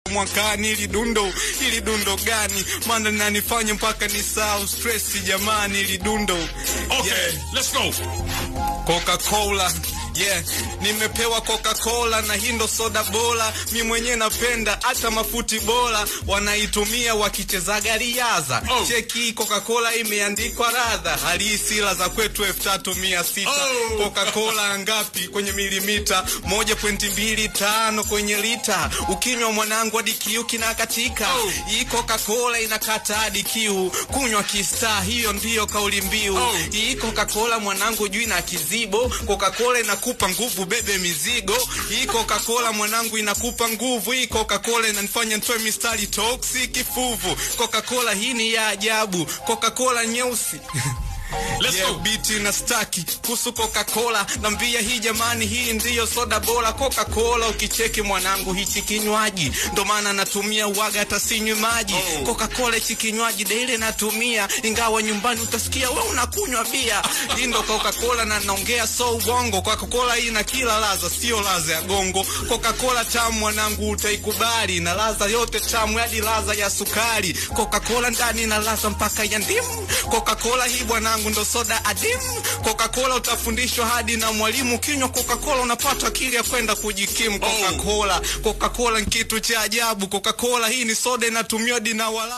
mwakani ili dundo ili dundo gani maana nanifanya mpaka ni sau stress jamani ili dundo Okay, Yeah. let's go. Coca-Cola Yeah, nimepewa Coca-Cola na hii ndo soda bora, mi mwenyewe napenda, hata mafuti bora wanaitumia wakichezaga riadha. Oh. Cheki hii Coca-Cola imeandikwa radha halisi la za kwetu elfu tatu mia sita. Oh. Coca-Cola ngapi kwenye milimita? moja pointi mbili tano kwenye lita. Ukinywa mwanangu hadi kiu kinakatika. Oh. Hii Coca-Cola inakata hadi kiu, kunywa kistaa, hiyo ndiyo kauli mbiu. Oh. Hii Coca-Cola mwanangu juu ina kizibo. Coca-Cola inakupa nguvu, bebe mizigo. Hii Coca-Cola mwanangu inakupa nguvu. Hii Coca-Cola inanifanya nitoe mistari toxic fuvu. Coca-Cola hii ni ya ajabu. Coca-Cola nyeusi Let's Yeah, go. biti na staki kuhusu Coca-Cola nambia hii jamani, hii ndiyo soda bora Coca-Cola. Ukicheki mwanangu, hichi kinywaji ndo maana natumia uwaga, hata sinywi maji Oh. Coca-Cola hichi kinywaji daily natumia, ingawa nyumbani utasikia we unakunywa bia. Hii ndo Coca-Cola na naongea so uongo. Coca-Cola hii na kila ladha, sio ladha ya gongo. Coca-Cola tamu mwanangu, utaikubali na ladha yote tamu, hadi ladha ya sukari. Coca-Cola ndani na ladha mpaka ya ndimu. Coca-Cola hii bwanangu ndo soda adimu. Coca-Cola utafundishwa hadi na mwalimu. Kinywa Coca-Cola unapata akili ya kwenda kujikimu. Coca-Cola, Coca-Cola ni kitu cha ajabu. Coca-Cola hii ni soda inatumiwa hadi na wala